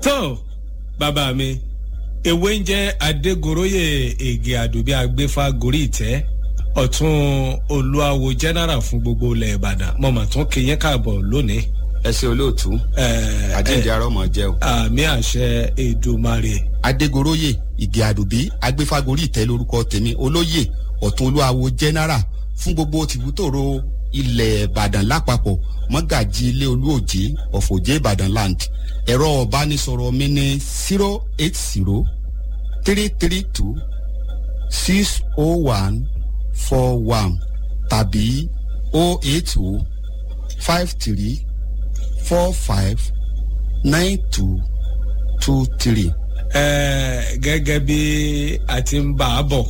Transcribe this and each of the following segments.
tó bàbá mi ewé ń jẹ́ adégoróyè ègè àdùbí agbéfà gorí ìtẹ́ ọ̀tún olúwawo general fún gbogbo ilẹ̀ ìbàdàn mo mà tún kí yín káàbọ̀ lónìí. ẹ ṣe olóòtú àjíǹde arọmọ jẹ o. àmì àṣẹ èdùmarè. adégoróyè ìgè àdùbí agbéfagórí ìtẹ́ lórúkọ tèmi olóyè ọ̀tún olúwawo general fún gbogbo tìbútòrò ilẹ̀ ìbàdàn lápapọ̀ mọ́gàjì ilé olúòjé ọ̀fọ̀jẹ́ ìbàdàn land ẹ̀rọ ọ̀bánisọ̀rọ̀ mi ní zero eight zero three three two six oh one four one tàbí oh eight oh five three four five nine two two three. ẹ gẹ́gẹ́ bí a ti ń bá a bọ̀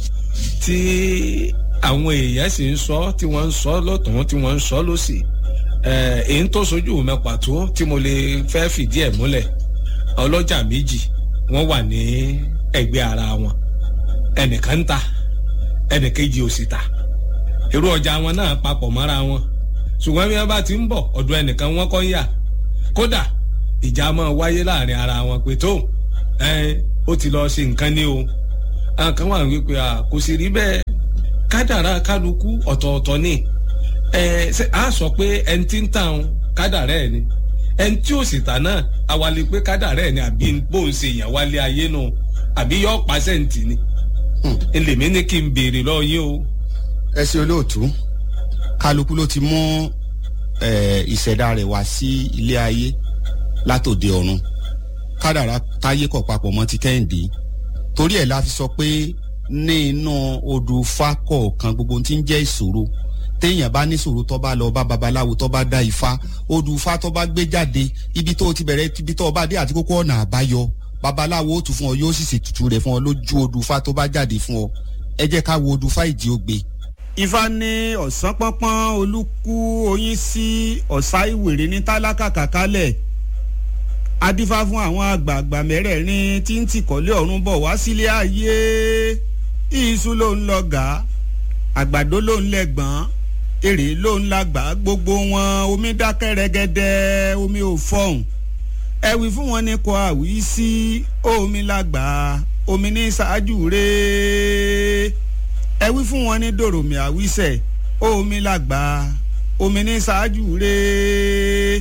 tí àwọn èèyàn sì ń sọ tí wọ́n ń sọ lọ́tún tí wọ́n ń sọ lọ́sì èyí tó sojú mi pàtó tí mo lè fẹ́ fìdí ẹ̀ múlẹ̀ ọlọ́jà méjì wọ́n wà ní ẹgbẹ́ ara wọn ẹnìkan ń ta ẹnìkejì ò sì ta irú ọjà wọn náà papọ̀ mọ́ra wọn ṣùgbọ́n bí wọ́n bá ti ń bọ̀ ọ̀dọ̀ ẹnìkan wọ́n kọ́ ń yà kódà ìjà máa wáyé láàrin ara wọn pé tó ó ti lọ ṣe nǹkan ní o àwọn kan wà wípé kò sì rí bẹ́ẹ̀ kádàrá kálukú ọ̀tọ̀ọ̀tọ̀ ni a sọ pé ẹni tí ń tàn kádàrá ẹ̀ ni ẹni tí ò sì tà náà awalẹ̀ pé kádàrá ẹ̀ ni àbí bó ń ṣe yàn wálé ayé nù àbí yọ pàṣẹǹtì ni ẹlẹ́mi ní kí n béèrè lọ yín o. ẹ ṣe olóòtú kálukú ló ti mú ìṣẹ̀dá rẹ̀ wá sí ilé ayé látòde ọ̀run kádàrá táyé kọ̀ papọ̀ mọ́ ti kẹ́hìndé torí ẹ̀ la fi sọ pé ní inú odù ifá kọ̀ọ̀kan gbogbo tí ń jẹ́ ìṣòro téèyàn bá níṣòro tó bá lọ bá babaláwo tó bá dá ifá odù ifá tó bá gbé jáde ibi tó ti bẹ̀rẹ̀ ibi tó bá dé àti kókó ọ̀nà àbáyọ babaláwo ó tù fún ọ yóò sì ṣètùtù rẹ̀ fún ọ lójú odù ifá tó bá jáde fún ọ ẹ jẹ́ ká wo odù ifá ìdí ògbé. ifá ní ọ̀sán pọ́npọ́n olúkú oyin sí ọ̀sá ìwèrè ní tálákà kàkálẹ̀ adífá fún àwọn àgbààgbà mẹ́rẹ̀ẹ̀rin tí ń tìkọ́lé ọ̀run bọ̀ wá sílé ayé iṣu ló ń lọ gà á àgbàdo ló ń lẹ́gbọ̀n èrè ló ń lágbà gbogbo wọn omi dákẹ́ rẹ́gẹ́dẹ́ omi ò fọ̀hún ẹ̀wì fún wọn ní kò àwí sí omi lágbà omi ní ṣáájú rẹ̀ ẹ̀wì fún wọn ní dòròmì àwísẹ̀ omi lágbà omi ní ṣáájú rẹ̀.